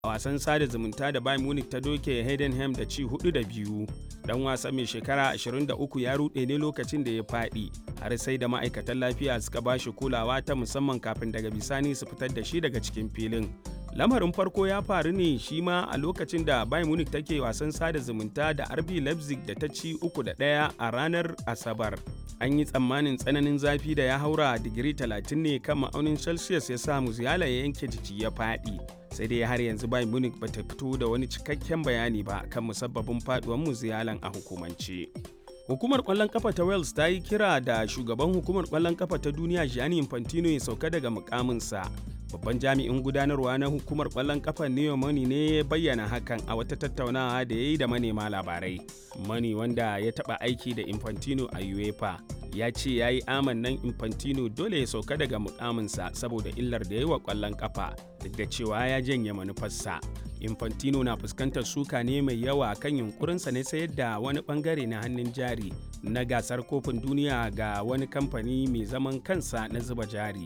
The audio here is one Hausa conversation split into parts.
a wasan sada zumunta da Bayern Munich ta doke Heidenheim da ci hudu da biyu. Dan wasa mai shekara 23 ya rude ne lokacin da ya faɗi har sai da ma'aikatan lafiya suka ba shi kulawa ta musamman kafin daga bisani su fitar da shi daga cikin filin. Lamarin farko ya faru ne shi ma a lokacin da Bayern Munich take wasan sada zumunta da RB Leipzig da ta ci uku da ɗaya a ranar Asabar. An yi tsammanin tsananin zafi da ya haura digiri 30 ne kan ma'aunin Celsius ya sa Musiala ya yanke jiki ya faɗi. sai dai har yanzu Bayern Munich ba ta fito da wani cikakken bayani ba kan musabbabin faduwar Musialan a hukumance. Hukumar kwallon kafa ta Wales ta yi kira da shugaban hukumar kwallon kafa ta duniya Gianni Infantino ya sauka daga mukaminsa. Babban jami'in gudanarwa na hukumar kwallon kafa Neo Money ne ya bayyana hakan a wata tattaunawa da ya yi da manema labarai. Money wanda ya taɓa aiki da Infantino a UEFA ya ce ya yi amannan Infantino dole ya sauka daga mukaminsa saboda illar da ya yi wa kwallon kafa duk da cewa ya janye manufarsa. Infantino na fuskantar suka ne mai yawa kan yunkurinsa ne sayar da wani bangare na hannun jari na gasar kofin duniya ga wani kamfani mai zaman kansa na zuba jari.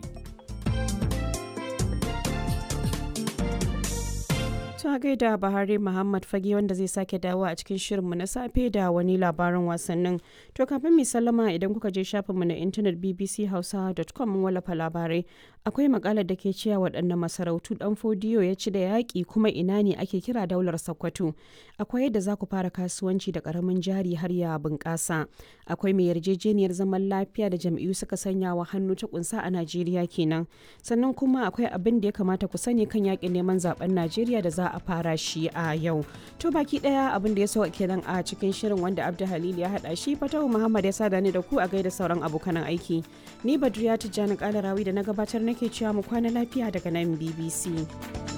ta gaida Bahari Muhammad Fage wanda zai sake dawo a cikin shirinmu na safe da wani labarin wasannin. To kafin mai sallama idan kuka je shafinmu na intanet bbchausa.com mun wallafa labarai. Akwai makalar da ke cewa waɗannan masarautu ɗan fodiyo ya ci da yaƙi kuma ina ne ake kira daular Sokoto. Akwai yadda za ku fara kasuwanci da ƙaramin jari har ya bunƙasa. Akwai mai yarjejeniyar zaman lafiya da jam'iyyu suka sanya wa hannu ta kunsa a Najeriya kenan. Sannan kuma akwai abin da ya kamata ku sani kan yaƙin neman zaben Najeriya da za a fara shi a yau. To baki daya abin da ya so kenan a cikin shirin wanda Abdu Halil ya hada shi Fatahu Muhammad ya sada ni da ku a gaida sauran abokan aiki. Ni Badriya Tijjani Kalarawi da na gabatar nake cewa mu kwana lafiya daga nan BBC.